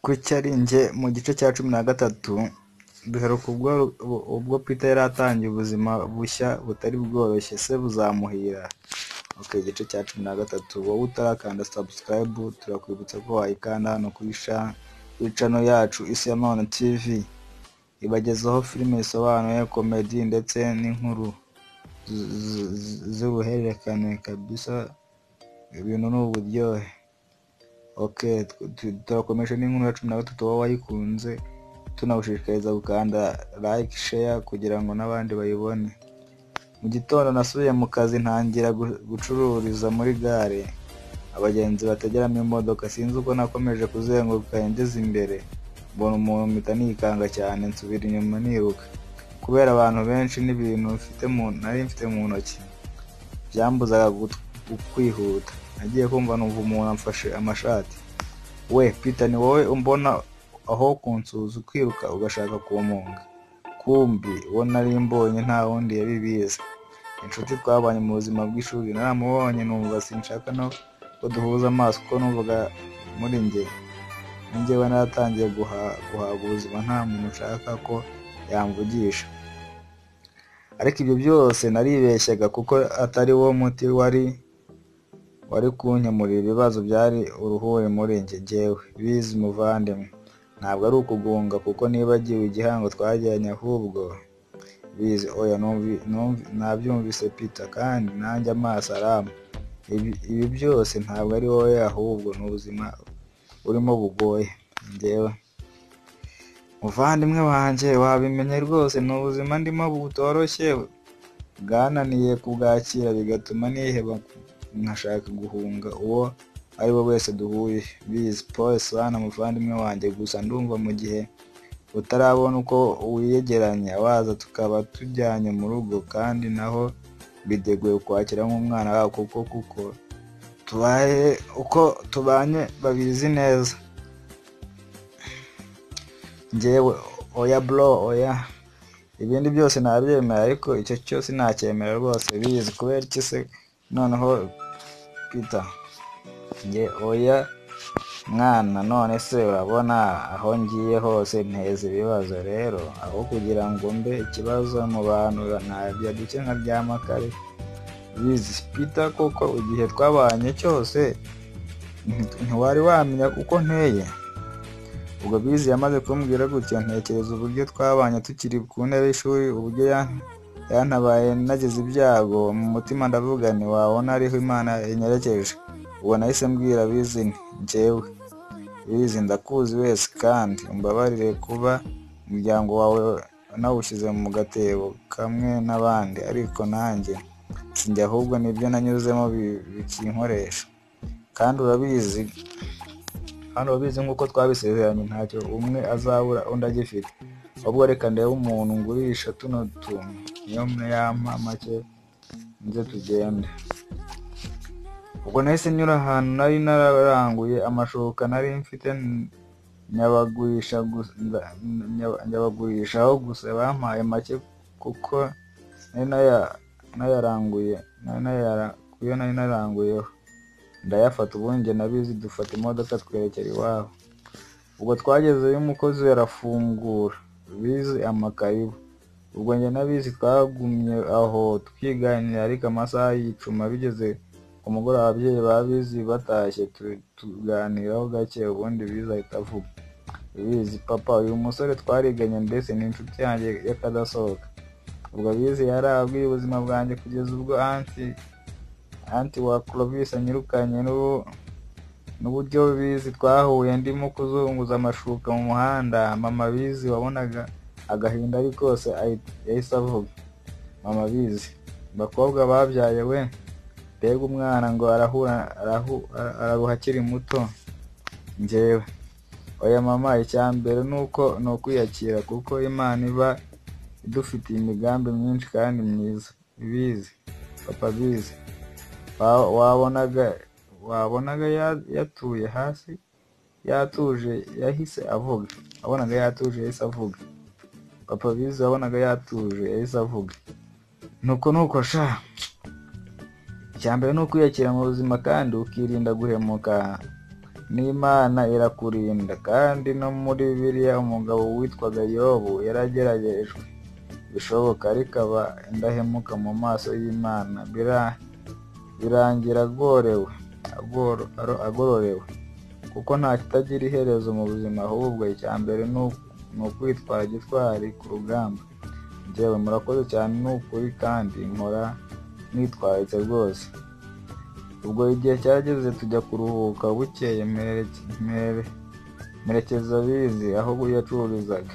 kuki ari njye mu gice cya cumi na gatatu duheruka ubwo Peter yari atangiye ubuzima bushya butari bworoshye se buzamuhira ok igice cya cumi na gatatu wowe utarakanda subscribe turakwibutsa ko wayikanda hano kuri channel yacu isi ya none tv ibagezaho filime zisobanuye komedi ndetse n'inkuru z'ubuhererekane kabisa ibintu ni uburyohe ok turakomeje n'inkuru ya cumi na gatatu wowe wayikunze tunagushishikariza gukanda like share kugira ngo n'abandi bayibone mu gitondo nasubiye mu kazi ntangira gucururiza muri gare abagenzi bategeramo imodoka sinzi uko nakomeje kuzenguruka ngeze imbere mbona umuntu mpita nikanga cyane nsubira inyuma niruka kubera abantu benshi n'ibintu mfite mu nari mfite mu ntoki byambuzaga kwihuta nagiye kumva numva umuntu amfashe amashati we Peter ni wowe umbona aho kunsuhuza ukiruka ugashaka kumpunga kumbi uwo nari mbonye nta wundi yabibizi inshuti twabanye mu buzima bw'ishuri naramubonye numva sinshaka no ko duhuza amaso kuko numvaga muri njye ninjyewe naratangiye guhaga ubuzima nta muntu nshaka ko yamvugisha ariko ibyo byose naribeshyaga kuko atari wo muti wari wari kunkemurira ibibazo byari uruhuri muri njye njyewe bizi muvandimwe ntabwo ari ukugunga kuko nibagiwe igihango twagiranye ahubwo bizi oya nabyumvise pita kandi nanjye amaso arama ibi byose ntabwo ari wowe ahubwo ni ubuzima burimo bugoye njyewe muvandimwe wanjye wabimenye rwose ni ubuzima ndimo butoroshye bwananiye kubwakira bigatuma niheba nkashaka guhunga uwo ari we wese duhuye bizi paul sana muvandimwe wanjye gusa ndumva mu gihe utarabona uko wiyegeranya waza tukaba tujyanye mu rugo kandi naho bideguye kwakira nk'umwana wawe kuko kuko tubaye uko tubanye babizi neza ngewe oya bro oya ibindi byose nabyemera ariko icyo cyose nacyemera rwose bizi kubera iki se noneho peter njye oya mwana none se urabona aho ngiye hose nteza ibibazo rero aho kugira ngo mbe ikibazo mu bantu ntabya duke nka ryamakare bizi peter kuko igihe twabanye cyose ntiwari wamenya kuko nteye ubwo bizi yamaze kumbwira gutya ntekereza uburyo twabanye tukiri ku ntebe y'ishuri uburyo yantabaye nageze ibyago mu mutima ndavuga ni wabona ariho imana inyerekeje ubu nahise mbwira bizi njyewe bizi ndakuzi wese kandi umbabarire kuba umuryango wawe nawushyize mu gatebo kamwe n'abandi ariko nanjye sinjye ahubwo nibyo nanyuzemo bikinkoresha kandi urabizi kandi urabizi nk'uko twabisezeranye ntacyo umwe azabura undi agifite ahubwo reka ndebe umuntu ngurisha tuno tuntu niyo yampa make nze tugende ubwo nahise nyura ahantu nari nararanguye amashoka nari mfite nyabagurishaho gusa bampaye make kuko nayaranguye kuyo nari naranguyeho ndayafata ubundi nabizi dufata imodoka twerekera iwabo ubwo twagezeyo umukozi yarafungura bizi amakaribu ubwo njye nabizi twagumye aho twiganira ariko amasaha yicuma bigeze umugoroba ababyeyi babizi batashye tuganiraho gake ubundi biza ahita avuga bizi papa uyu musore twariganye mbese ni inshuti yanjye y'akadasohoka ubwo bizi yari abwiye ubuzima bwanjye kugeza ubwo anti anti wa clovis anyirukanye n'uburyo bizi twahuye ndimo kuzunguza amashuka mu muhanda mama bizi wabonaga agahinda ari kose yahise avuga mama bizi abakobwa babyaye we mbega umwana ngo araruha akiri muto ngewe oya mama icya mbere ni uko ni ukwiyakira kuko imana iba idufitiye imigambi myinshi kandi myiza ibizi papa bizi wabonaga yatuye hasi yatuje yahise avuga wabonaga yatuje yahise avuga papa bizi wabonaga yatuje yahise avuga nuko nuko sha icya mbere ni ukwiyakira mu buzima kandi ukirinda guhemuka n'imana irakurinda kandi no muri biriya umugabo witwaga yobu yarageragejwe bishoboka ariko aba indahemuka mu maso y'imana Bira- birangira agorewe agoro- aro- agororewe kuko nta kitagira iherezo mu buzima ahubwo icya mbere ni u- ni ukwitwara gitwari ku rugamba njyewe murakoze cyane ni ukuri kandi nkora nitwaritse rwose ubwo igihe cyageze tujya kuruhuka bukeye mpereke- mpere- mperekeza bizi aho yacururizaga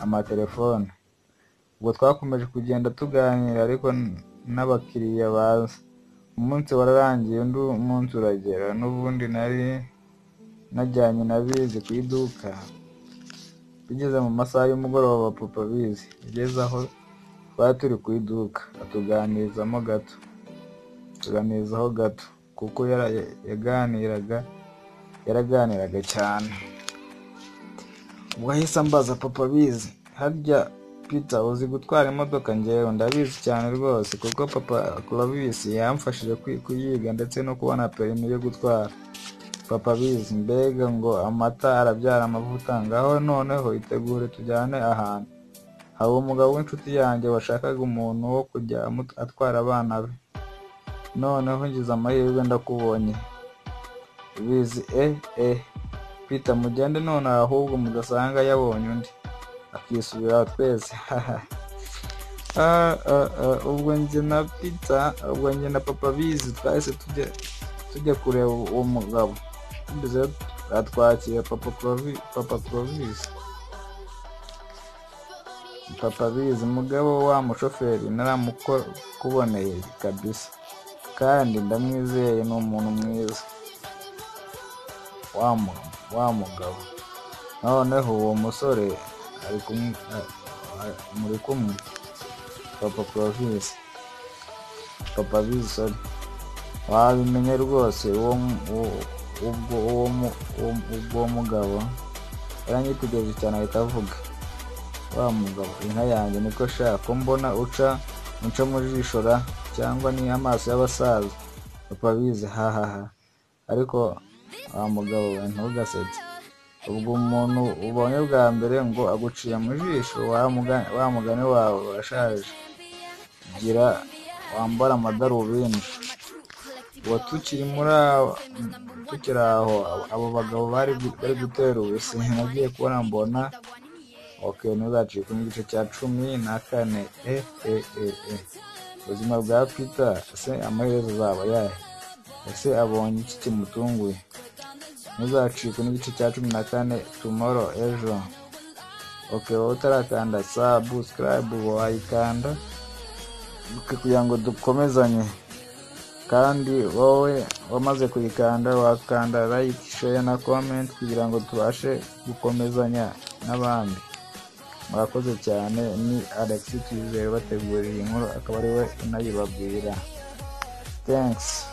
amatelefone ubwo twakomeje kugenda tuganira ariko n- n'abakiriya baza umunsi wararangiye undi munsi uragera n'ubundi nari najyanye na bizi ku iduka tugeze mu masaha y'umugoroba papa bizi ugeze aho twari turi ku iduka atuganirizamo gato tuganizaho gato kuko yara- yaganiraga yaraganiraga cyane ubwo ahise ambaza papa bizi harya pita uzi gutwara imodoka ngewe ndabizi cyane rwose kuko papa kuravisi yamfashije kwi- kuyiga ndetse no kubona perimi yo gutwara papa bizi mbega ngo amata arabyara amavuta ngaho noneho itegure tujyane ahantu hari umugabo w'inshuti yanjye washakaga umuntu wo kujya amu- atwara abana be noneho ngize amahirwe ndakubonye bizi e e pita mugende none ahubwo mudasanga yabonye undi akisubira twese Ah, ah, ah, ubwo njye na pita ubwo njye na papa bizi twahise tujya tujya kureba uwo mugabo tugeze atwakira papa Clovi papa Clovis papa bizi mugabo wa mushoferi naramukuboneye kabisa kandi ndamwizeye ni umuntu mwiza wa mu- wa mugabo noneho uwo musore ari kumwe a- a- muri kumwe papa Clovis papa bizi sorry wabimenye rwose uwo mu- uwo- ubwo uwo mu- uwo- ubwo uwo mugabo yaranyitegereje cyane ahita avuga wa mugabo inka yanjye niko shaka ko mbona uca unca mu jisho ra cyangwa ni amaso y'abasaza papa bizi hahaha ariko wa mugabo we ntugasetse ubwo umuntu ubonye bwa mbere ngo aguciye mu jisho wa muga- wa mugani wawe urashaje gira wambara amadarubindi ubu tukiri muri aho tukiri aho abo- abo bagabo bari gu- bari gutera ubusa nagiye kubona mbona ok ntuzacike mu gice cya cumi na kane e e e e ubuzima bwa peter ese amaherezo azaba yahe ese abonye iki kimutunguye ntuzacike n'igice cya cumi na kane tomorrow ejo ok wowe utarakanda subscribe wayikanda kugira ngo dukomezanye kandi wowe wamaze kuyikanda wakanda like share na comment kugira ngo tubashe gukomezanya n'abandi murakoze cyane ni alex twizere bateguriye inkuru akaba ari we unayibabwira thanks